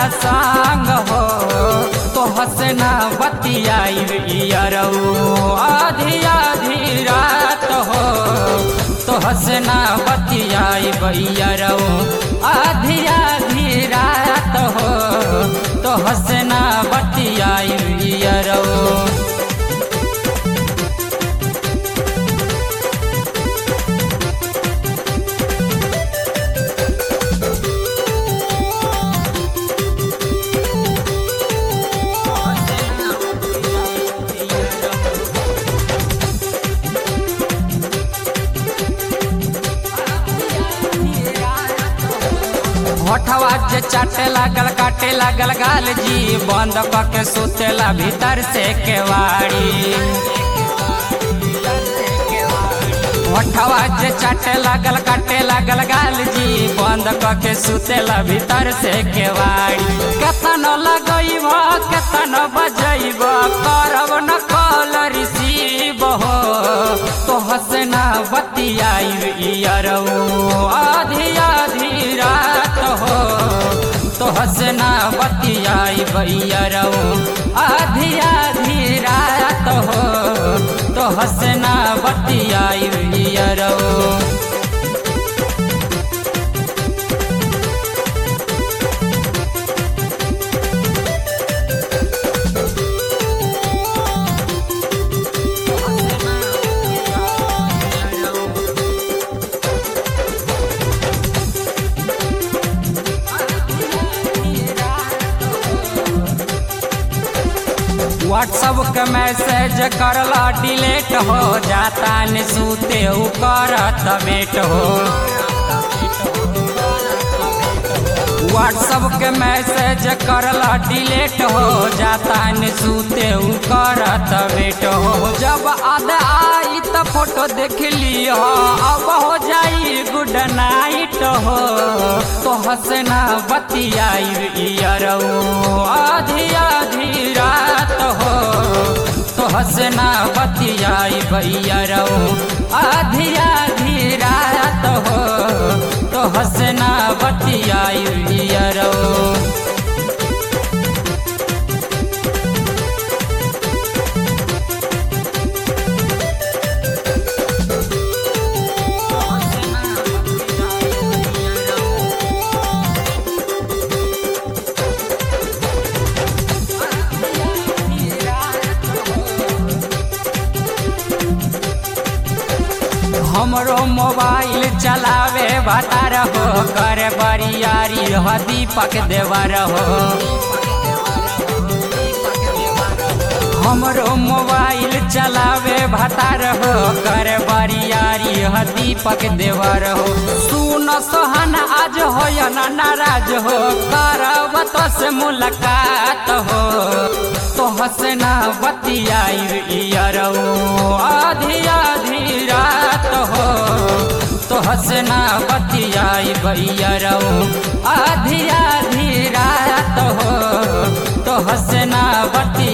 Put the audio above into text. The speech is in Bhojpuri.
संग हो तो हसना बतियाई इयरऊ आधी आधी रात हो तो हसना बतियाई बैयरऊ आधी आधी रात हो तो हसना बतियाई इयरऊ होठवा जे चाटे लागल काटे लागल गाल जी बंद के सुतेला भीतर से केवाड़ी होठवा जे चाटे लागल काटे लागल गाल जी बंद के सुतेला भीतर से केवाड़ी केतन लगैब केतन बजैब करब न कॉल रिसीव हो तो हसना बतियाई इयरऊ आधी आधी रात हो तो हसना बतियाई बैयरऊ आधी आधी रात हो तो हसना बतियाई बैयरऊ व्हाट्सअप के मैसेज करला डिलीट हो जाता न सूते उ करत बेट हो व्हाट्सअप के मैसेज करला डिलीट हो जाता न सूते उ करत बेट हो जब आद आई त फोटो देख लियो अब हो जाई गुड नाइट हो तो हंसना बतियाई इयरऊ आधी आधी रात हो तो हंसना बतियाई बैयरऊ आधी आधी रात हो तो हंसना बतियाई इयरऊ हमरो मोबाइल चलावे भतार हो कर बरियारी हो दीपक देवर हो हमरो मोबाइल चलावे भतार हो कर बरियारी हो दीपक देवर हो सुन सोहन आज हो या ना नाराज हो करब तो से मुलाकात हो तो हंसना बतियाई इयरऊ आधी आधी रात हो तो हंसना बतियाई बैयरऊ आधी आधी रात हो तो हंसना बतिया